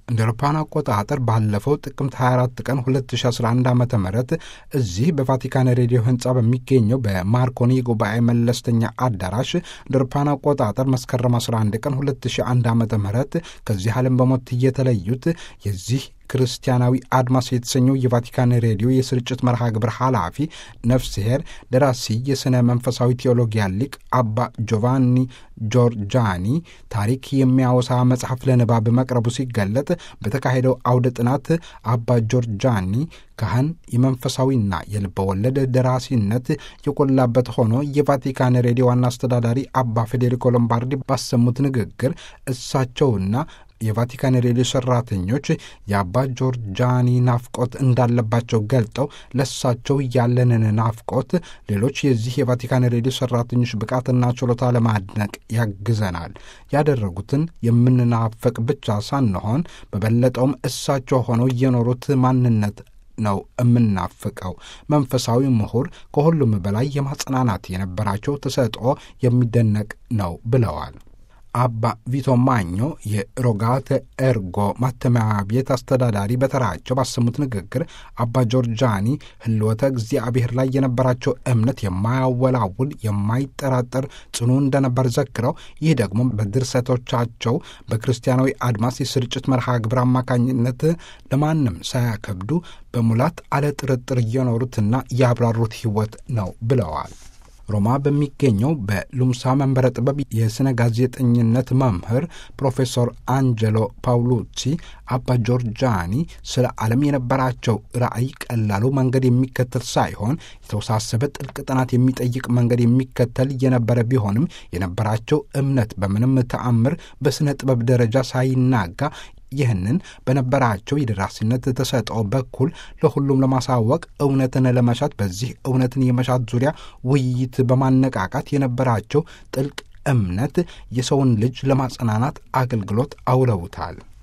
እንደ አውሮፓውያን አቆጣጠር ባለፈው ጥቅምት 24 ቀን 2011 ዓ ም እዚህ በቫቲካን ሬዲዮ ህንፃ በሚገኘው በማርኮኒ የጉባኤ መለስተኛ አዳራሽ እንደ አውሮፓውያን አቆጣጠር መስከረም 11 ቀን 2001 ዓ ም ከዚህ ዓለም በሞት እየተለዩት የዚህ ክርስቲያናዊ አድማስ የተሰኘው የቫቲካን ሬዲዮ የስርጭት መርሃ ግብር ኃላፊ ነፍስሄር ደራሲ የሥነ መንፈሳዊ ቴዎሎጊያ ሊቅ አባ ጆቫኒ ጆርጃኒ ታሪክ የሚያወሳ መጽሐፍ ለንባብ መቅረቡ ሲገለጥ በተካሄደው አውደ ጥናት አባ ጆርጃኒ ካህን የመንፈሳዊና የልበ ወለድ ደራሲነት የጎላበት ሆኖ የቫቲካን ሬዲዮ ዋና አስተዳዳሪ አባ ፌዴሪኮ ሎምባርዲ ባሰሙት ንግግር እሳቸውና የቫቲካን ሬዲዮ ሰራተኞች የአባ ጆርጃኒ ናፍቆት እንዳለባቸው ገልጠው ለሳቸው ያለንን ናፍቆት ሌሎች የዚህ የቫቲካን ሬዲዮ ሰራተኞች ብቃትና ችሎታ ለማድነቅ ያግዘናል። ያደረጉትን የምንናፈቅ ብቻ ሳንሆን በበለጠውም እሳቸው ሆነው የኖሩት ማንነት ነው የምናፍቀው። መንፈሳዊ ምሁር ከሁሉም በላይ የማጽናናት የነበራቸው ተሰጥኦ የሚደነቅ ነው ብለዋል። አባ ቪቶ ማኞ የሮጋተ ኤርጎ ማተሚያ ቤት አስተዳዳሪ በተራቸው ባሰሙት ንግግር አባ ጆርጃኒ ሕልወተ እግዚአብሔር ላይ የነበራቸው እምነት የማያወላውል የማይጠራጠር ጽኑ እንደነበር ዘክረው ይህ ደግሞ በድርሰቶቻቸው በክርስቲያናዊ አድማስ የስርጭት መርሃ ግብር አማካኝነት ለማንም ሳያከብዱ በሙላት አለ ጥርጥር እየኖሩትና ያብራሩት ሕይወት ነው ብለዋል። ሮማ በሚገኘው በሉምሳ መንበረ ጥበብ የሥነ ጋዜጠኝነት መምህር ፕሮፌሰር አንጀሎ ፓውሉቺ አባ ጆርጃኒ ስለ ዓለም የነበራቸው ራዕይ ቀላሉ መንገድ የሚከተል ሳይሆን የተወሳሰበ ጥልቅ ጥናት የሚጠይቅ መንገድ የሚከተል የነበረ ቢሆንም የነበራቸው እምነት በምንም ተአምር በሥነ ጥበብ ደረጃ ሳይናጋ ይህንን በነበራቸው የደራሲነት ተሰጥኦ በኩል ለሁሉም ለማሳወቅ እውነትን ለመሻት በዚህ እውነትን የመሻት ዙሪያ ውይይት በማነቃቃት የነበራቸው ጥልቅ እምነት የሰውን ልጅ ለማጽናናት አገልግሎት አውለውታል።